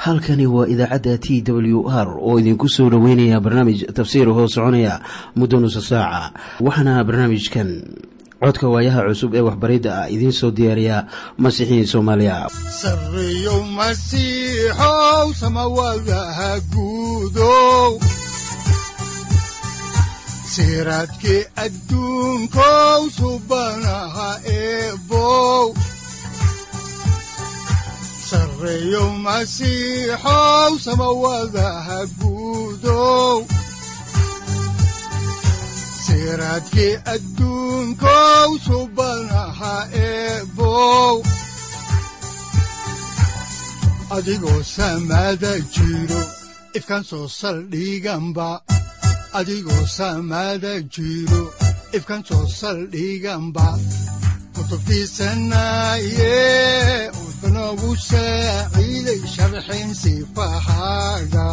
halkani waa idaacadda t w r oo idinku soo dhoweynaya barnaamij tafsiir hoo soconaya muddo nusa saaca waxaana barnaamijkan codka waayaha cusub ee waxbaridda ah idiin soo diyaariya masiixiin soomaaliya sareyow masiixow samawadaha guudow siraadkii adduunkow subanaha eebow sareyow masiixow samawadaha guudow siraadkii adduunkow subanaha eebow adigoo samaada jiro ifkaan soo saldhiganba adigoo samaada jiro ifkaan soo saldhiganba kutubtiisanaye udanogu saaciiday sharxin sifahaaga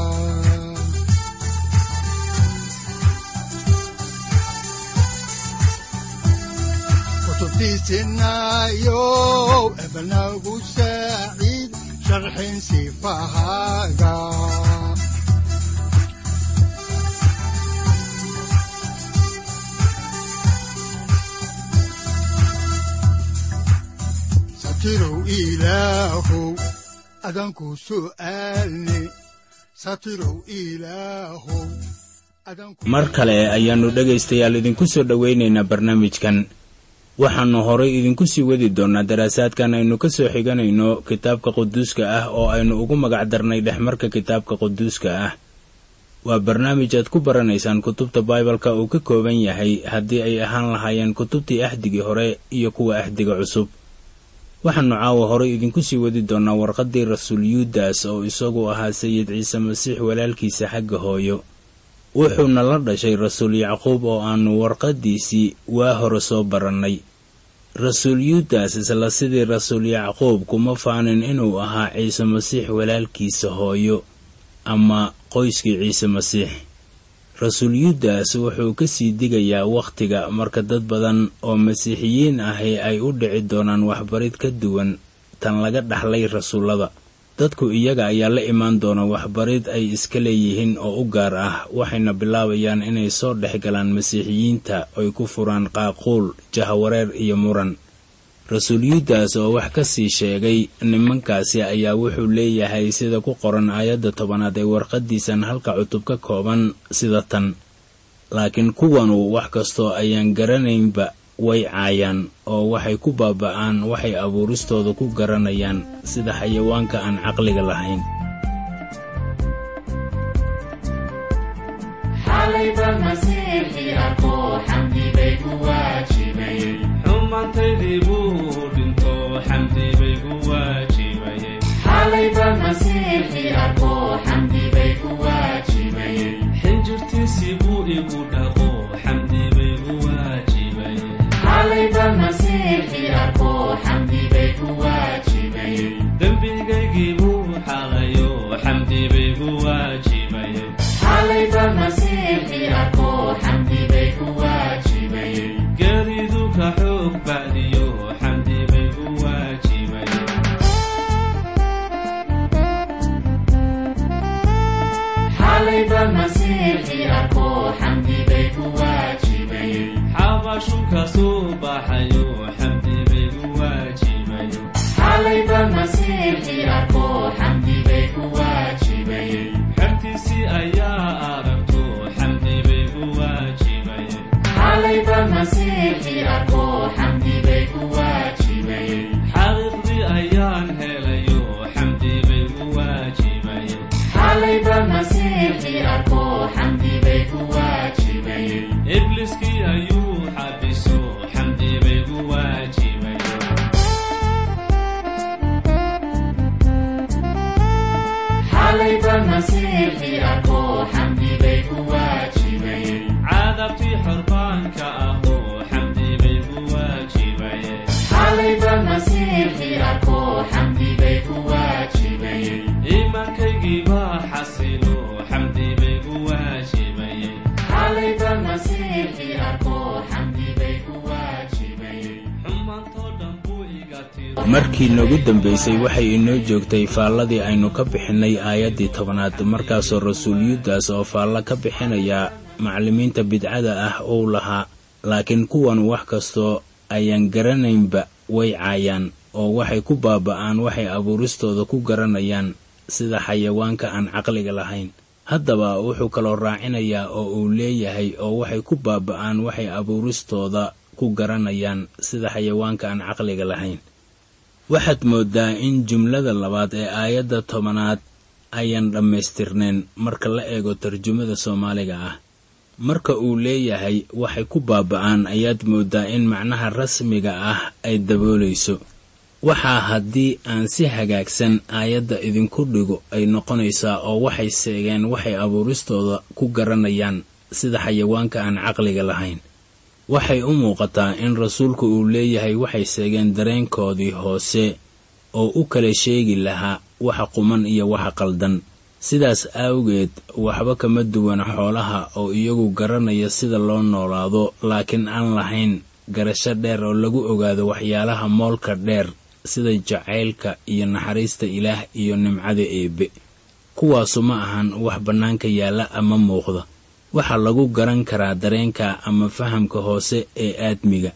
kutubtiisinayow ebanagu saaciid sharxin sifahaaga satirow ilaahow adanku su'aalne satirow ilaahow mar kale ayaannu dhegaystayaal idinku soo dhowaynaynaa barnaamijkan waxaannu horay idinku sii wadi doonnaa daraasaadkan aynu ka soo xiganayno kitaabka quduuska ah oo aynu ugu magac darnay dhexmarka kitaabka quduuska ah waa barnaamij aad ku baranaysaan kutubta baibalka uu ka kooban yahay haddii ay ahaan lahaayeen kutubtii axdigii hore iyo kuwa axdiga cusub waxaannu caawa horay idinku sii wadi doonnaa warqaddii rasuul yuudas oo isagu ahaa sayid ciise masiix walaalkiisa xagga hooyo wuxuuna la dhashay rasuul yacquub oo aannu warqaddiisii waa hore soo barannay rasuul yuudas isla sidii rasuul yacquub kuma faanin inuu ahaa ciise masiix walaalkiisa hooyo ama qoyskii ciise masiix rasuul yuudas wuxuu ka sii digayaa wakhtiga marka dad badan oo masiixiyiin ahi ay u dhici doonaan waxbarid ka duwan tan laga dhaxlay rasuullada dadku iyaga ayaa la imaan doona waxbarid ay iska leeyihiin oo u gaar ah waxayna bilaabayaan inay soo dhex galaan masiixiyiinta oy ku furaan qaaquul jahawareer iyo muran rasuul yuudas oo wax ka sii sheegay nimankaasi ayaa wuxuu leeyahay sida ku qoran aayadda tobanaad ee warqaddiisan halka cutub ka kooban sida tan laakiin kuwanu wax kastoo ayaan garanaynba way caayaan oo waxay ku baaba'aan waxay abuuristooda ku garanayaan sida xayawaanka aan caqliga lahayn xumaantaydii buu dhinto xamdi bay ku waajibayeen xinjirtiisii buu igu dhaqo xamdi bay ku waajibayeen dembigaygii buu xalayo xamdi bay ku waajibayeen geeridu ka xoog bacdiyo xamdi bay ku waajibayeen xabashu ka soo baxayo xamdi bay ku waajibayeen xertiisii ayaa aragto xamdi bay ku waajibayeen xaqiiqdii ayaan helayo xamdi bay ku waajibayeen ibliskii ayuu xabiso xamdi bay ku waajibayeen cadabtii xorbaanka ahoo xamdi bay ku waajibayeen iimaankaygii baa xasilo xamdi bay ku waajibayeen xumaantoo dhan buu iga tiro markii noogu dambaysay waxay inoo joogtay faalladii aynu ka bixinnay aayaddii tobanaad markaasoo rasuul yuudas oo faallo ka bixinaya macallimiinta bidcada ah uu lahaa laakiin kuwan wax kastoo ayaan garanaynba way caayaan oo waxay ku baaba'aan waxay abuuristooda ku garanayaan sida xayawaanka aan caqliga lahayn haddaba wuxuu kaloo raacinayaa oo uu leeyahay oo waxay ku baaba'aan waxay abuuristooda ku garanayaan sida xayawaanka aan caqliga lahayn waxaad mooddaa in jumlada labaad ee aayadda tobanaad ayaan dhammaystirnayn marka la eego tarjumada soomaaliga ah marka uu leeyahay waxay ku baaba'aan ayaad mooddaa in macnaha rasmiga ah ay daboolayso waxaa haddii aan si hagaagsan aayadda idinku dhigo ay noqonaysaa oo waxay seegeen waxay abuuristooda ku garanayaan sida xayawaanka aan caqliga lahayn waxay u muuqataa in rasuulku uu leeyahay waxay seegeen dareenkoodii hoose oo u kala sheegi lahaa waxa quman iyo waxa qaldan sidaas awgeed waxba kama duwana xoolaha oo iyagu garanaya sida loo noolaado laakiin aan lahayn garasho dheer oo lagu ogaado waxyaalaha moolka dheer sida jacaylka iyo naxariista ilaah iyo nimcada eebbe kuwaasu ma ahan wax bannaanka yaalla ama muuqda waxaa lagu garan karaa dareenka ama fahamka hoose ee aadmiga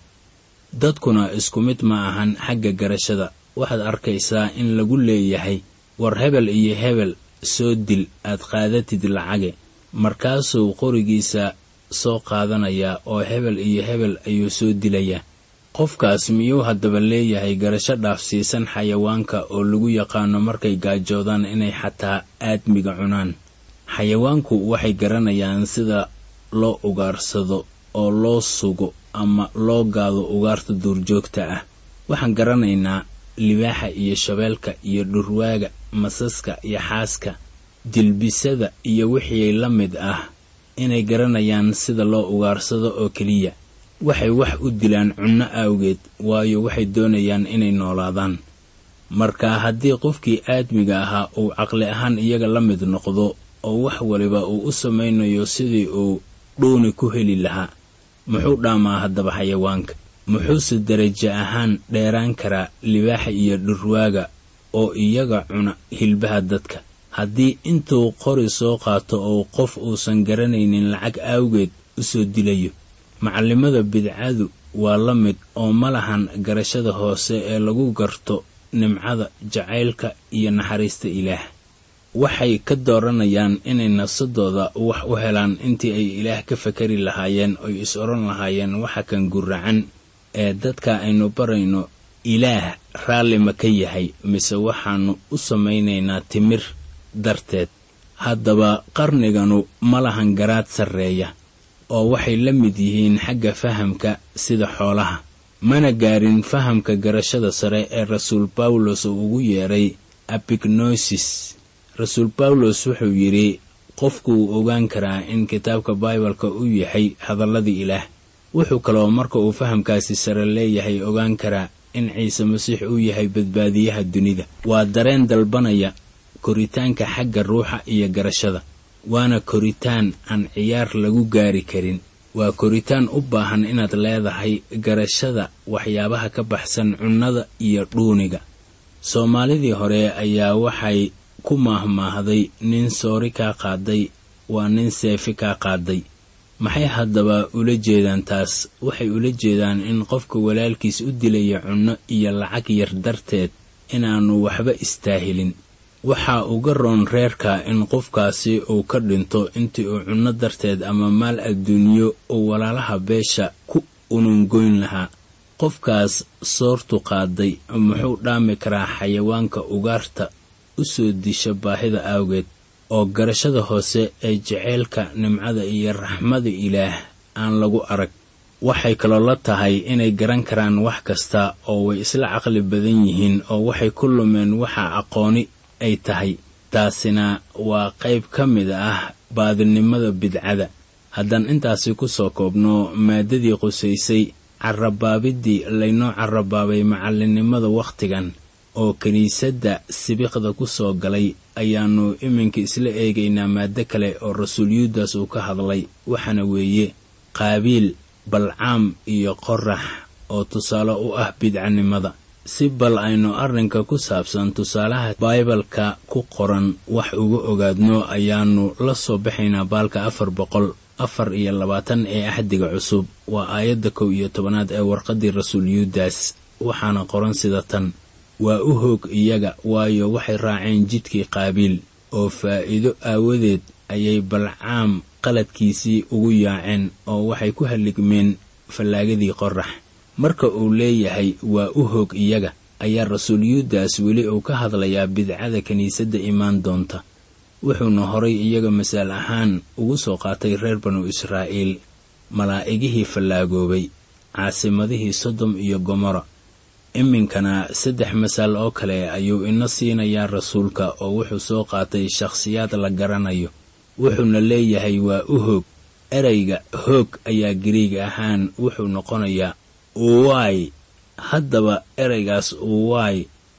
dadkuna isku mid ma ahan xagga garashada waxaad arkaysaa in lagu leeyahay war hebel iyo hebel soo dil aad qaadatid lacage markaasuu qorigiisa soo qaadanayaa oo hebel iyo hebel ayuu soo dilayaa qofkaas miyuu haddaba leeyahay garasho dhaafsiisan xayawaanka oo lagu yaqaano markay gaajoodaan inay xataa aadmiga cunaan xayawaanku waxay garanayaan sida loo ugaarsado oo loo sugo ama loo gaado ugaarta duurjoogta ah waxaan garanaynaa libaaxa iyo shabeelka iyo dhurwaaga masaska iyo xaaska dilbisada iyo wixii la mid ah inay garanayaan sida loo ugaarsado oo keliya waxay wax u dilaan cunno awgeed waayo waxay doonayaan inay noolaadaan marka haddii qofkii aadmiga ahaa uu caqli ahaan iyaga la mid noqdo oo wax waliba uu u samaynayo sidii uu dhuuni ku heli lahaa muxuu dhaamaa haddaba xayawaanka muxuuse darajo ahaan dheeraan karaa libaaxa iyo dhurwaaga oo iyaga cuna hilbaha dadka haddii intuu qori soo qaato oo qof uusan garanaynin lacag awgeed u soo dilayo macallimada bidcadu waa la mid oo ma lahan garashada hoose ee lagu garto nimcada jacaylka iyo naxariista ilaah waxay ka dooranayaan inay nafsadooda wax u helaan intii ay ilaah ka fakari lahaayeen oy is odhan lahaayeen waxa kan guracan ee dadka aynu barayno ilaah raalli ma ka yahay mise waxaannu u samaynaynaa timir darteed haddaba qarniganu ma lahan garaad sarreeya oo waxay la mid yihiin xagga fahamka sida xoolaha mana gaarin fahamka garashada sare ee rasuul bawlos uu ugu yeedhay abignosis rasuul bawlos wuxuu yidhi qofku wuu ogaan karaa in kitaabka baibalka uu yahay hadalladii ilaah wuxuu kaloo marka uu fahamkaasi sare leeyahay ogaan karaa in ciise masiix uu yahay badbaadiyaha dunida waa dareen dalbanaya koritaanka xagga ruuxa iyo garashada waana koritaan aan ciyaar lagu gaari karin waa koritaan u baahan inaad leedahay garashada waxyaabaha ka baxsan cunnada iyo dhuuniga soomaalidii hore ayaa waxay ku maahmaahday nin soori kaa qaaday waa nin seefi kaa qaaday maxay haddaba ula jeedaan taas waxay ula jeedaan in qofka walaalkiis u dilaya cunno iyo lacag yar darteed inaannu waxba istaahilin waxaa uga roon reerka in qofkaasi uu ka dhinto intii uu cunno darteed ama maal adduunyo uu walaalaha beesha ku unungoyn lahaa qofkaas soortu qaaday muxuu dhaami karaa xayawaanka ugaarta u soo disha baahida awgeed oo garashada hoose ee jaceylka nimcada iyo raxmada ilaah aan lagu arag waxay kaloo la tahay inay garan karaan wax kasta oo way isla caqli badan yihiin oo waxay ku lumeen waxa aqooni ay tahay taasina waa qayb ka mid ah baadinimada bidcada haddaan intaasi ku soo koobno maadadii qusaysay carabaabiddii laynoo carabaabay macallinnimada wakhtigan oo kiniisadda sibiqda ku soo galay ayaannu iminka isla eegaynaa maado kale oo rasuul yuudas uu ka hadlay waxaana weeye qaabiil balcaam iyo qorax oo tusaale u ah bidcanimada si bal aynu arrinka ku saabsan tusaalaha baibalka ku qoran wax uga ogaadno ayaannu la soo baxaynaa baalka afar boqol afar iyo labaatan ee axdiga cusub waa aayadda kow iyo tobanaad ee warqaddii rasuul yuudas waxaana qoran sida tan waa u hoog iyaga waayo waxay raaceen jidkii qaabiil oo faa'iido aawadeed ayay balcaam qaladkiisii ugu yaaceen oo waxay ku halligmeen fallaagadii qorax marka uu leeyahay waa u hoog iyaga ayaa rasuul yuudas weli uu ka hadlayaa bidcada kiniisadda imaan doonta wuxuuna horay iyaga masaal ahaan ugu soo qaatay reer banu israa'iil malaa'igihii fallaagoobay caasimadihii sodom iyo gomora iminkana saddex masaal oo kale ayuu ina siinayaa rasuulka oo wuxuu soo qaatay shakhsiyaad la garanayo wuxuuna leeyahay waa u hoog ereyga hoog ayaa gariig ahaan wuxuu noqonayaa uwaay haddaba ereygaas uwaay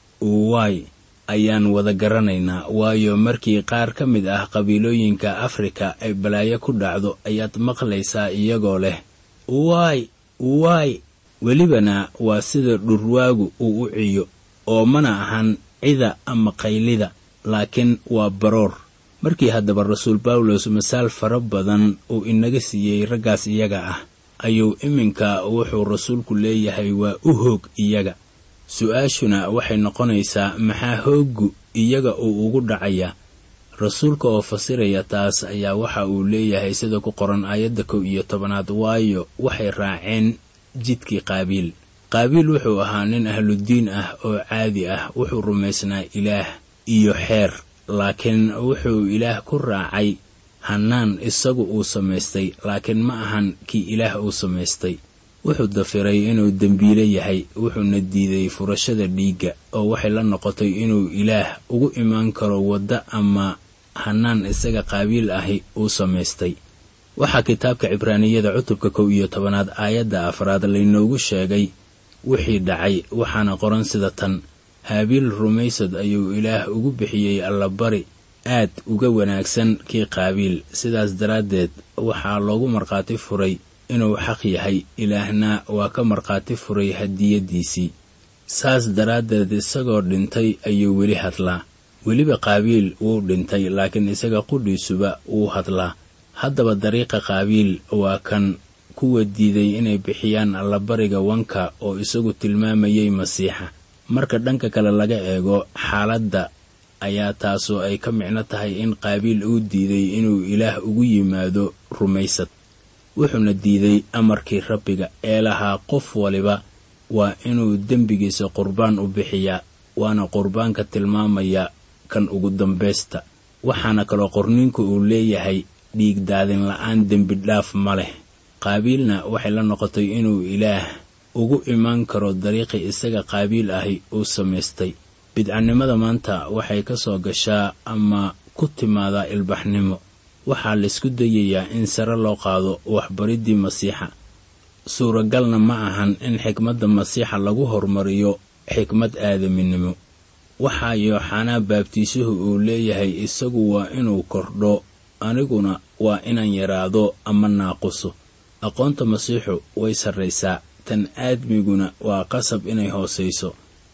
uwaay ayaan wada garanaynaa waayo markii qaar ka mid ah qabiilooyinka afrika ay balaayo ku dhacdo ayaad maqlaysaa iyagoo leh uwaay uwaay welibana waa sida dhurwaagu uu u ciyo oo mana ahan cida ama qaylida laakiin waa baroor markii haddaba rasuul bawlos masaal fara badan uu inaga siiyey raggaas iyaga ah ayuu iminka wuxuu rasuulku leeyahay waa u hoog iyaga su-aashuna waxay noqonaysaa maxaa hooggu iyaga uu ugu dhacayaa rasuulka oo fasiraya taas ayaa waxa uu leeyahay sida ku qoran aayadda kow iyo tobanaad waayo waxay raaceen jidkii qaabiil qaabiil wuxuu ahaa nin ahludiin ah oo caadi ah wuxuu rumaysnaa ilaah iyo xeer laakiin wuxuu ilaah ku raacay hannaan isagu uu samaystay laakiin ma ahan kii ilaah uu samaystay wuxuu dafiray inuu dembiile yahay wuxuuna diiday furashada dhiigga oo waxay la noqotay inuu ilaah ugu imaan karo waddo ama hannaan isaga qaabiil ahi uu samaystay waxaa kitaabka cibraaniyada cutubka kow iyo tobanaad aayadda afraad laynoogu sheegay wixii dhacay waxaana qoran sida tan haabiil rumaysad ayuu ilaah ugu bixiyey allabari aad uga wanaagsan kii qaabiil sidaas daraaddeed waxaa loogu markhaati furay inuu xaq yahay ilaahna waa ka markhaati furay hadiyaddiisii saas daraaddeed isagoo dhintay ayuu weli hadlaa weliba qaabiil wuu dhintay laakiin isaga qudhiisuba wuu hadlaa haddaba dariiqa qaabiil waa kan kuwa diiday inay bixiyaan allabariga wanka oo isagu tilmaamayay masiixa marka dhanka kale laga eego xaaladda ayaa taasoo ay ka micno tahay in qaabiil uu diiday inuu ilaah ugu yimaado rumaysad wuxuuna diiday amarkii rabbiga ee lahaa qof waliba waa inuu dembigiisa qurbaan u bixiyaa waana qurbaanka tilmaamaya kan ugu dambaysta waxaana kaloo qorniinku uu leeyahay dhiig daadin la-aan dembi dhaaf ma leh qaabiilna waxay la noqotay inuu ilaah ugu imaan karo dariiqii isaga qaabiil ahi uu samaystay bidcanimada maanta waxay ka soo gashaa ama ku timaadaa ilbaxnimo waxaa laysku dayayaa in sare loo qaado waxbariddii masiixa suuragalna ma ahan in xikmadda masiixa lagu horumariyo xikmad aadaminimo waxaa yooxanaa baabtiisuhu uu leeyahay isagu waa inuu kordho aniguna waa inaan yaraado ama naaquso aqoonta masiixu way sarraysaa tan aadmiguna waa qasab inay hoosayso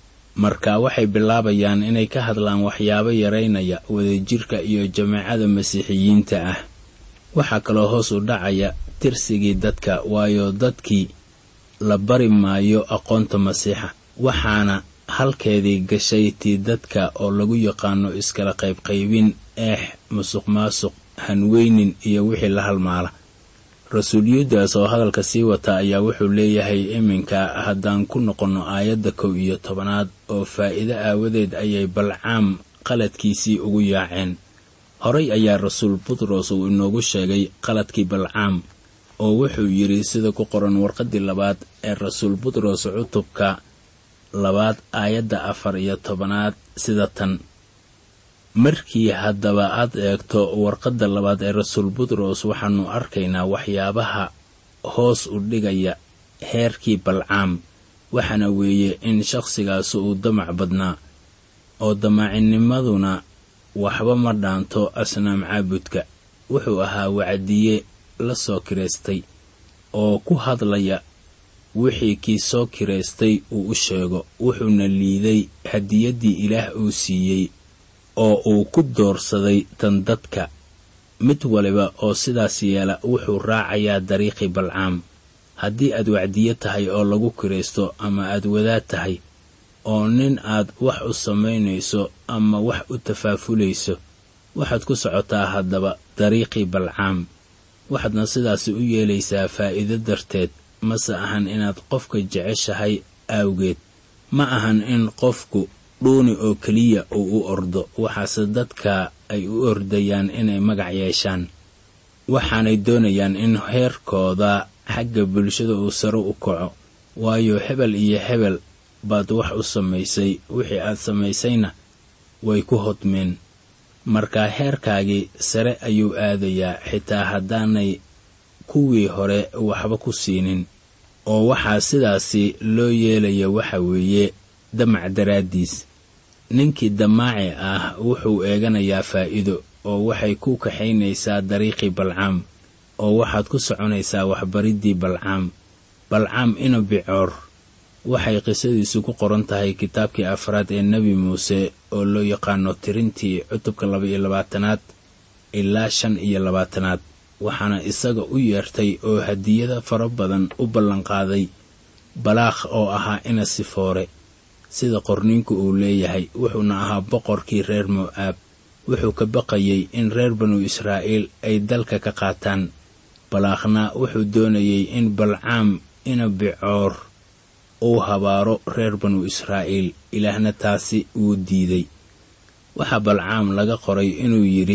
marka waxay bilaabayaan inay ka hadlaan waxyaabo yaraynaya wadajirka iyo jameecada masiixiyiinta ah waxaa kaloo hoos u dhacaya tirsigii dadka waayo dadkii la bari maayo aqoonta masiixa waxaana halkeedii gashay tii dadka oo lagu yaqaano iskala qaybqaybin eex musuq maasuq hanweynin iyo wixii la halmaala rasuul yuudas oo hadalka sii wata ayaa wuxuu leeyahay iminka haddaan ku noqonno aayadda kow iyo tobanaad oo faa'iido aawadeed ayay balcaam qaladkiisii ugu yaaceen horay ayaa rasuul butros uu inoogu sheegay qaladkii balcaam oo wuxuu yidhi sida ku qoran warqaddii labaad ee rasuul butros cutubka labaad aayadda afar iyo tobanaad sida tan markii haddaba aad eegto warqadda labaad ee rasuul butros waxaannu arkaynaa waxyaabaha hoos u dhigaya heerkii balcaam waxaana weeye in shakhsigaasi uu damac badnaa oo damaacinimaduna waxba ma dhaanto asnaam caabudka wuxuu ahaa wacdiye la soo kiraystay oo ku hadlaya wixii kii soo kiraystay uu u sheego wuxuuna liiday hadiyaddii ilaah uu siiyey oo uu ku doorsaday tan dadka mid waliba oo sidaas yeela wuxuu raacayaa dariiqii balcaam haddii aad wacdiyo tahay oo lagu kiraysto ama aad wadaad tahay oo nin aad wax u samaynayso ama wax u tafaafulayso waxaad ku socotaa haddaba dariiqii balcaam waxaadna sidaasi u yeelaysaa faa'iido darteed mase ahan inaad qofka jeceshahay awgeed ma ahan in qofku dhuuni oo keliya uu u ordo waxaase dadka ay u ordayaan inay magac yeeshaan waxaanay doonayaan in heerkooda xagga bulshada uu sare u kaco waayo hebel iyo hebel baad wax u samaysay wixii aad samaysayna way ku hodmeen marka heerkaagii sare ayuu aadayaa xitaa haddaanay kuwii hore waxba ku siinin oo waxaa sidaasi loo yeelaya waxa weeye damac daraaddiis ninkii damaaci ah wuxuu eeganayaa faa'iido oo waxay ku kaxaynaysaa dariiqii balcaam oo waxaad ku soconaysaa waxbariddii balcaam balcaam ina bicoor waxay qisadiisu ku qoran tahay kitaabkii afraad ee nebi muuse oo loo yaqaano tirintii cutubka laba iyo labaatanaad ilaa shan iyo labaatanaad waxaana isaga u yeertay oo hadiyada fara badan u ballanqaaday balaakh oo ahaa ina sifoore sida qorniinku uu leeyahay wuxuuna ahaa boqorkii reer mo'aab wuxuu ka baqayey in reer banu israa'iil ay dalka ka qaataan balaakhna wuxuu doonayey in balcaam ina bicoor uu habaaro reer banu israa'iil ilaahna taasi wuu diiday waxaa balcaam laga qoray inuu yidhi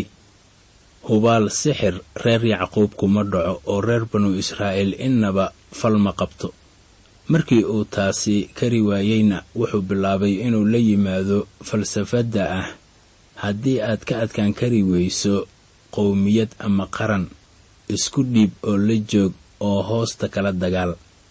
hubaal sixir reer yacquub kuma dhaco oo reer banu israa'iil innaba fal ma qabto markii uu taasi kari waayeyna wuxuu bilaabay inuu la yimaado falsafadda ah haddii aad ka adkaan kari weyso qowmiyad ama qaran isku dhiib oo la joog oo hoosta kala dagaal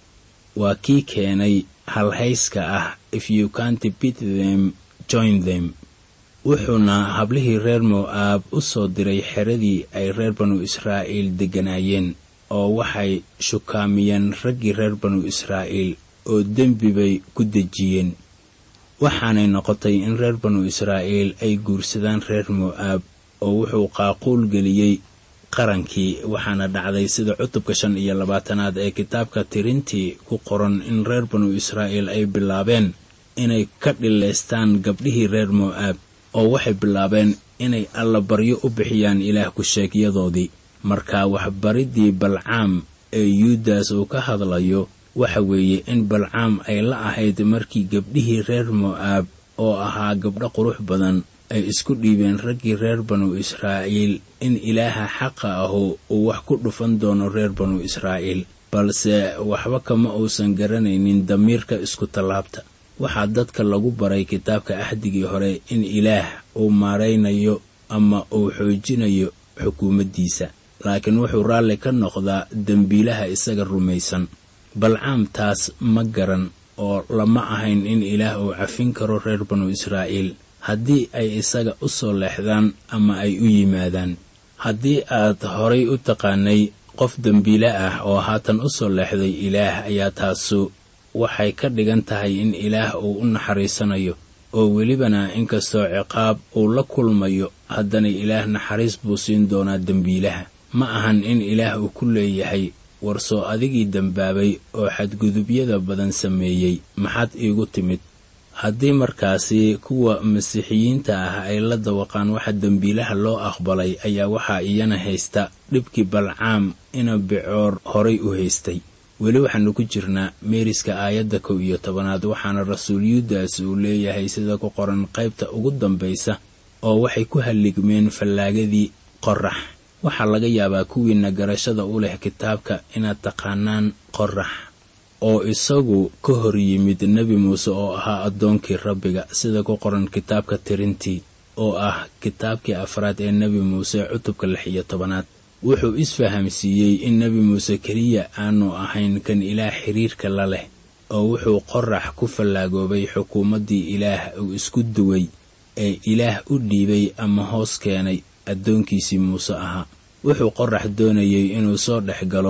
waa kii keenay halhayska ah if you can't beat them join them wuxuuna hablihii reer mo'aab u soo diray xeradii ay reer banu israa'iil degganaayeen oo waxay shukaamiyeen raggii reer banu israa'iil oo dembi bay ku dejiyeen waxaanay noqotay in reer banu israa'iil ay guursadaan reer mo'aab oo wuxuu qaaquul geliyey qarankii waxaana dhacday sida cutubka shan iyo labaatanaad ee kitaabka tirintii ku qoran in reer banu israa'iil ay bilaabeen inay ka dhilaystaan gabdhihii reer mo'aab oo waxay bilaabeen inay allabaryo u bixiyaan ilaah ku-sheegyadoodii marka waxbariddii balcaam ee yuudas uu ka hadlayo waxa weeye in balcaam ay la ahayd markii gabdhihii reer mo'aab oo ahaa gabdho qurux badan ay isku dhiibeen raggii reer banu israa'iil in ilaaha xaqa ahu uu wax ku dhufan doono reer banu israa'iil balse waxba kama uusan garanaynin damiirka isku tallaabta waxaa dadka lagu baray kitaabka axdigii hore in ilaah uu maaraynayo ama uu xoojinayo xukuumaddiisa laakiin wuxuu raalli ka noqdaa dembiilaha isaga rumaysan balcaam taas ma garan oo lama ahayn in ilaah uu cafin karo reer banu israa'iil haddii ay isaga u soo leexdaan ama ay u yimaadaan haddii aad horay u taqaanay qof dembiile ah oo haatan u soo leexday ilaah ayaa taasu waxay ka dhigan tahay in ilaah uu u naxariisanayo oo welibana inkastoo ciqaab uu la kulmayo haddana ilaah naxariis buu siin doonaa dembiilaha ma ahan in ilaah uu ku leeyahay warsoo adigii dembaabay oo xadgudubyada badan sameeyey maxaad iigu timid haddii markaasi kuwa masiixiyiinta ah ay la dawaqaan waxa dembiilaha loo aqbalay ayaa waxaa iyana haysta dhibkii balcaam ina bicoor horay u haystay weli waxaanu ku jirnaa meeriska aayadda kow iyo tobanaad waxaana rasuul yuudas uu leeyahay sida ku qoran qaybta ugu dambaysa oo waxay ku halligmeen fallaagadii qorax waxaa laga yaabaa kuwiina garashada u leh kitaabka inaad taqaanaan qorax oo isagu ka hor yimid nebi muuse oo ahaa addoonkii rabbiga sida ku qoran kitaabka tirintii oo ah kitaabkii afraad ee nebi muuse cutubka lix iyo tobanaad wuxuu isfahamsiiyey in nebi muuse keliya aanu ahayn kan ilaah xiriirka la leh oo wuxuu qorax ku fallaagoobay xukuumaddii ilaah uu isku duway ee ilaah u dhiibay ama hoos keenay addoonkiisii muuse ahaa wuxuu qorax doonayey inuu soo dhex galo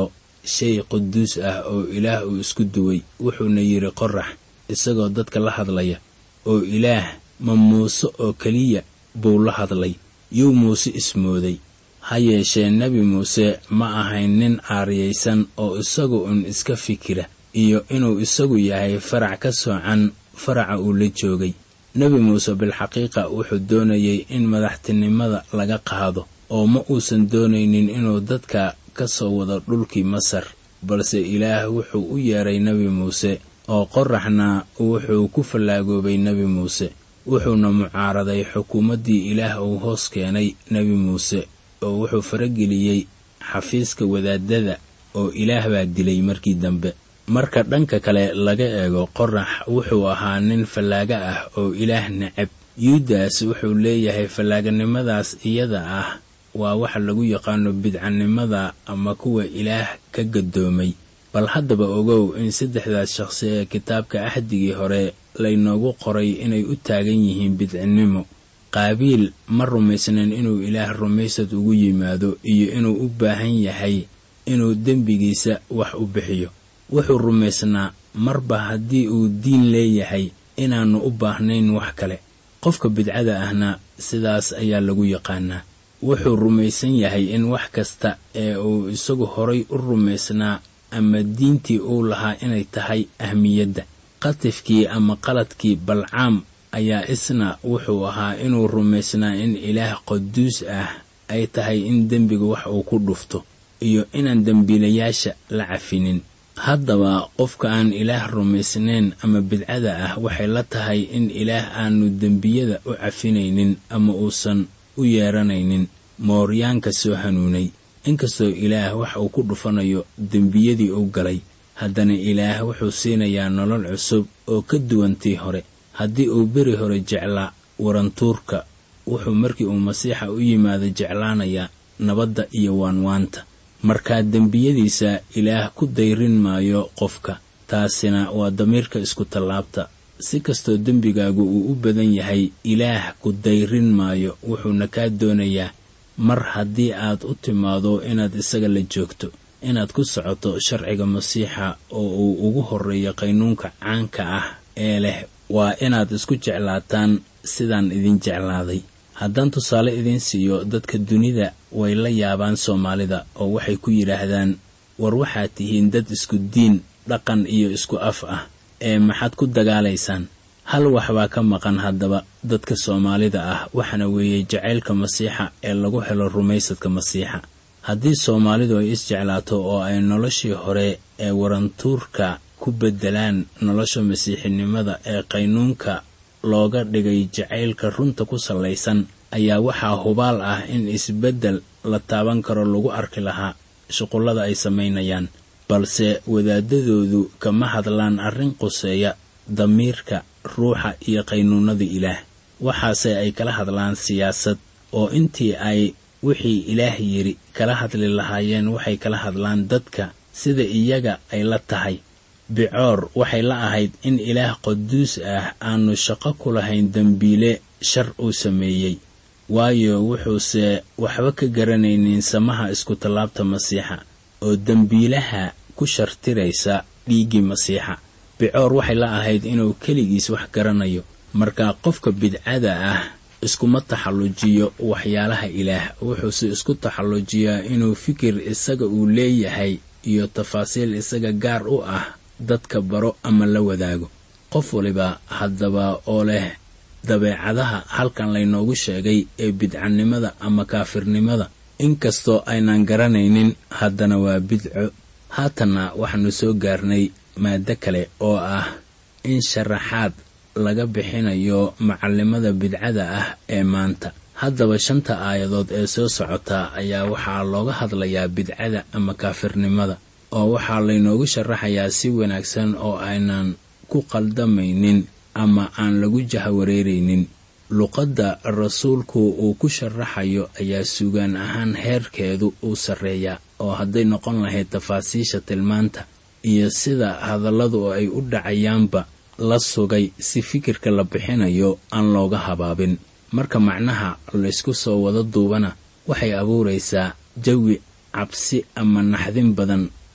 shay quduus ah oo ilaah uu isku duway wuxuuna yidhi qorax isagoo dadka la hadlaya oo ilaah ma muuse oo keliya buu la hadlay yuu muuse ismooday ha yeeshee nebi muuse ma ahayn nin aariyaysan oo isagu un iska fikira iyo inuu isagu yahay farac ka soocan faraca uu la joogay nebi muuse bilxaqiiqa wuxuu doonayay in madaxtinimada laga qaado oo ma uusan doonaynin inuu dadka ka soo wado dhulkii masar balse ilaah wuxuu u yeedhay nebi muuse oo qoraxna wuxuu ku fallaagoobay nebi muuse wuxuuna mucaaraday xukuumaddii ilaah uu hoos keenay nebi muuse oo wuxuu farageliyey xafiiska wadaadada oo ilaah baa dilay markii dambe marka dhanka kale laga eego qorax wuxuu ahaa nin fallaaga ah oo ilaah necab yuudas wuxuu leeyahay fallaaganimadaas iyada ah waa waxa lagu yaqaano bidcanimada ama kuwa ilaah ka gadoomay bal haddaba ogow in saddexdaas shaqsi ee kitaabka axdigii hore laynoogu qoray inay u taagan yihiin bidcinnimo qaabiil ma rumaysnayn inuu ilaah rumaysad ugu yimaado iyo inuu u baahan yahay inuu dembigiisa wax u bixiyo wuxuu rumaysnaa marba haddii uu diin leeyahay inaannu u baahnayn wax kale qofka bidcada ahna sidaas ayaa lagu yaqaanaa wuxuu rumaysan yahay in wax kasta ee uu isagu horay u rumaysnaa ama diintii uu lahaa inay tahay ahmiyadda qatifkii ama qaladkii balcaam ayaa isna wuxuu ahaa inuu rumaysnaa in ilaah qaduus ah ay tahay in dembiga wax uu ku dhufto iyo inaan dembiilayaasha la cafinin haddaba qofka aan ilaah rumaysnayn ama bidcada ah waxay la tahay in ilaah aanu dembiyada u cafinaynin ama uusan u yeeranaynin mooryaanka soo hanuunay inkastoo ilaah wax uu ku dhufanayo dembiyadii uu galay haddana ilaah wuxuu siinayaa nolol cusub oo ka duwantii hore haddii uu beri hore jeclaa warantuurka wuxuu markii uu masiixa u yimaado jeclaanayaa nabadda iyo waanwaanta markaa dembiyadiisa ilaah ku dayrin maayo qofka taasina waa damiirka isku tallaabta si kastoo dembigaagu uu u badan yahay ilaah ku dayrin maayo wuxuuna kaa doonayaa mar haddii aad u timaado inaad isaga la joogto inaad ku socoto sharciga masiixa oo uu ugu horreeyo qaynuunka caanka ah ee leh waa inaad isku jeclaataan sidaan idin jeclaaday haddaan tusaale idiin siiyo dadka dunida way la yaabaan soomaalida oo waxay ku yidhaahdaan war waxaad tihiin dad isku diin dhaqan iyo isku af ah ee maxaad ku dagaalaysaan hal wax baa ka maqan haddaba dadka soomaalida ah waxaana weeye jacaylka masiixa ee lagu helo rumaysadka masiixa haddii soomaalidu ay isjeclaato oo ay noloshii hore ee warantuurka ku beddelaan nolosha masiixinimada ee qaynuunka looga dhigay jacaylka runta ku sallaysan ayaa waxaa hubaal ah in isbeddel la taaban karo lagu arki lahaa shuqullada ay samaynayaan balse wadaadadoodu kama hadlaan arrin quseeya damiirka ruuxa iyo qaynuunnada ilaah waxaase ay kala hadlaan siyaasad oo intii ay wixii ilaah yidhi kala hadli lahaayeen waxay kala hadlaan dadka sida iyaga ay la tahay bicoor waxay la ahayd in ilaah qaduus ah aanu shaqo ku lahayn dembiile shar uu sameeyey waayo wuxuuse waxba ka garanaynin samaha isku tallaabta masiixa oo dembiilaha ku shartiraysa dhiiggii masiixa bicoor waxay la ahayd inuu keligiis wax garanayo marka qofka bidcada ah iskuma taxallujiyo waxyaalaha ilaah wuxuuse isku taxallujiyaa inuu fikir isaga uu leeyahay iyo tafaasiil isaga gaar u ah dadka baro ama la wadaago qof waliba haddaba oo leh dabeecadaha halkan laynoogu sheegay ee bidcanimada ama kaafirnimada inkastoo aynaan garanaynin haddana waa bidco haatanna waxaanu soo gaarnay maado kale oo ah in sharaxaad laga bixinayo macallimada bidcada ah ee maanta haddaba shanta aayadood ee soo socota ayaa waxaa looga hadlayaa bidcada ama kaafirnimada oo waxaa laynoogu sharaxayaa si wanaagsan oo aynan ku qaldamaynin ama aan lagu jahawareeraynin luqadda rasuulku uu ku sharaxayo ayaa sugaan ahaan heerkeedu uu sarreeyaa oo hadday noqon lahayd tafaasiisha tilmaanta iyo sida hadalladu ay u dhacayaanba la sugay si fikirka la bixinayo aan looga habaabin marka macnaha laysku soo wada duubana waxay abuuraysaa jawi cabsi ama naxdin badan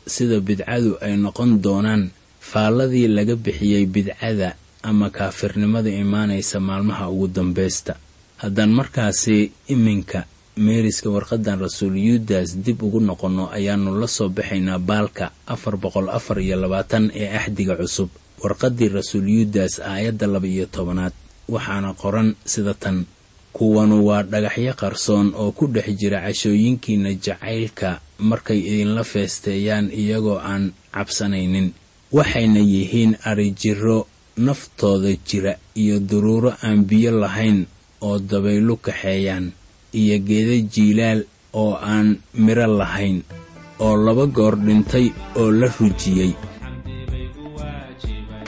sida bidcadu ay noqon doonaan faalladii laga bixiyey bidcada ama kaafirnimada imaanaysa maalmaha ugu dambaysta haddaan markaasi iminka meeriska warqadan rasuul yuudas dib ugu noqonno ayaannu la soo baxaynaa baalka afar boqol afar iyo labaatan ee axdiga cusub warqaddii rasuul yuudas aayadda laba iyo tobanaad waxaana qoran sida tan kuwanu waa dhagaxyo qarsoon oo ku dhex jira cashooyinkiinna jacaylka markay idinla feesteeyaan iyagoo aan cabsanaynin waxayna yihiin arijiro naftooda jira iyo duruuro aan biyo lahayn oo dabaylu kaxeeyaan iyo geeda jiilaal oo aan midho lahayn oo laba goor dhintay oo la rujiyey xamdi bay ku waajibay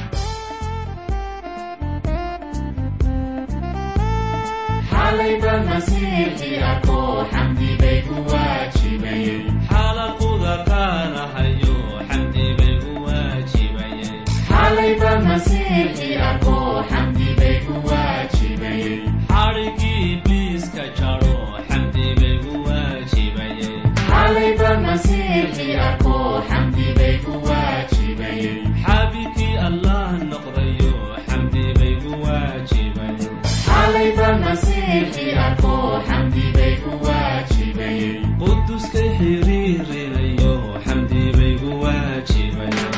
xalayba masiixii arkoo xamdi bay ku waajibayeen xaalaquda qaanahayo xamdi bay ku waajibayeen xalayba masiixii arkoo xamdi bay ku waajibayeen xadhigii ibliiska jaro xamdi bay ku waajibayeen xalayba masiixii arkoo xamdi bay ku waajibayeen xaabikii allah noqdayo xamdi bay ku waajibayeen xalayba masiixii arkoo xamdi bay ku waajibayeen quduskay xiriirinayo xamdi bay ku waajibayeen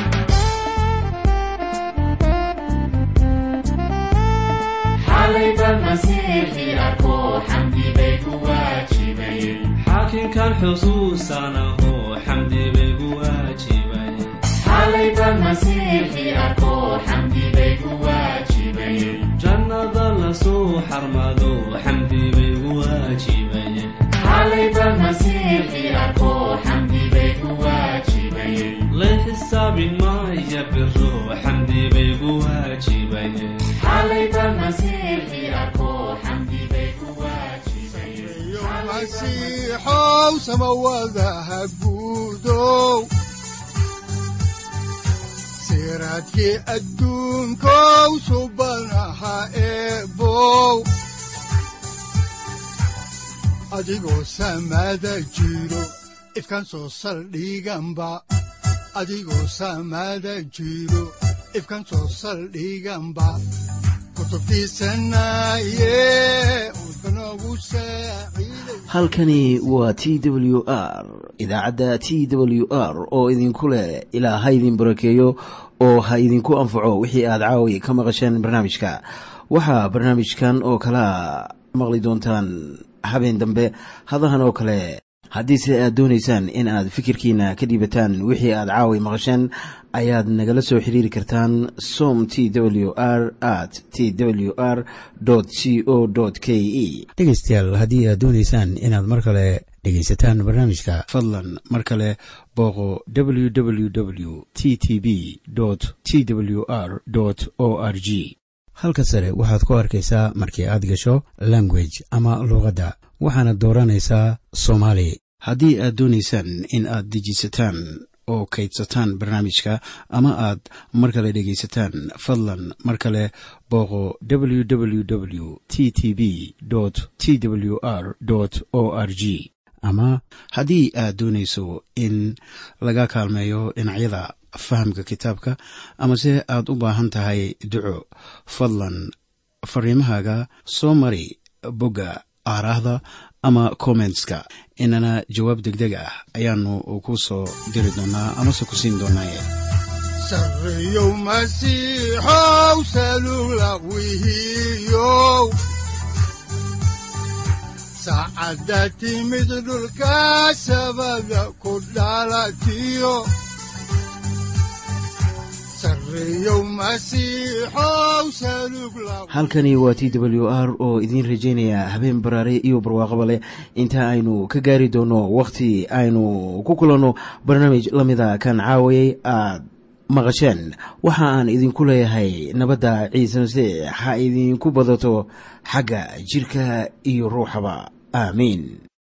xalayba masiixii arkoo xamdi bay ku waajibayeen xaakinkan xusuusanaho xamdi bay ku waajibayeen xalayba masiixii arkoo xamdi bay ku waajibayeen jannada lasoo xarmado xamdi bay ku waajibayeen xalayba masiixii arkoo xamdi bay ku waajibayeen la xisaabin maaya biro xamdi bay ku waajibayeen xalayba masiixii arkoo xamdi bay ku waajibayeen iyo masiixow samawadaha guudow siraadkii adduunkow subanaha eebow adigoo samada jiro ifkan soo saldhiganba adigoo samada jiro ifkan soo saldhiganba kutubtiisanaye udbanogu saaciiday halkani waa t w r idaacadda t w r oo idinku leh ilaa ha idin barakeeyo oo ha idinku anfaco wixii aad caawi ka maqasheen barnaamijka waxaa barnaamijkan oo kalea maqli doontaan habeen dambe hadahan oo kale haddiise aad doonaysaan in aad fikirkiina ka dhiibataan wixii aad caawi maqasheen ayaad nagala soo xiriiri kartaan som t w r at t w r c o k e dhegaystayaal haddii aad doonaysaan inaad mar kale dhegaysataan barnaamijka fadlan mar kale booqo www t t b t w r o r g halka sare waxaad ku arkaysaa markii aad gasho language ama luuqadda waxaana dooranaysaa soomaali haddii aad doonaysaan in aad dejisataan oo kaydsataan barnaamijka ama aad mar kale dhegaysataan fadlan mar kale booqo www t t b t w r o r g ama haddii aad doonayso in laga kaalmeeyo dhinacyada fahamka kitaabka amase aad u baahan tahay duco fadlan fariimahaaga soo mari bogga aaraahda ama kommentska inana jawaab degdeg ah ayaanu ku soo diri doonaa amase ku siin doonaaye sarreyow masiixow salula wihiyow saacadda timid dhulka sabada ku dhalatiyo sarreyow masiixow salug la halkani waa t w r oo idiin rajaynaya habeen baraare iyo barwaaqaba leh inta aynu ka gaari doono wakhti aynu ku kulanno barnaamij la mida kan caawayay aad maqasheen waxa aan idinku leeyahay nabadda ciise masiix ha idinku badato xagga jidhka iyo ruuxaba aamiin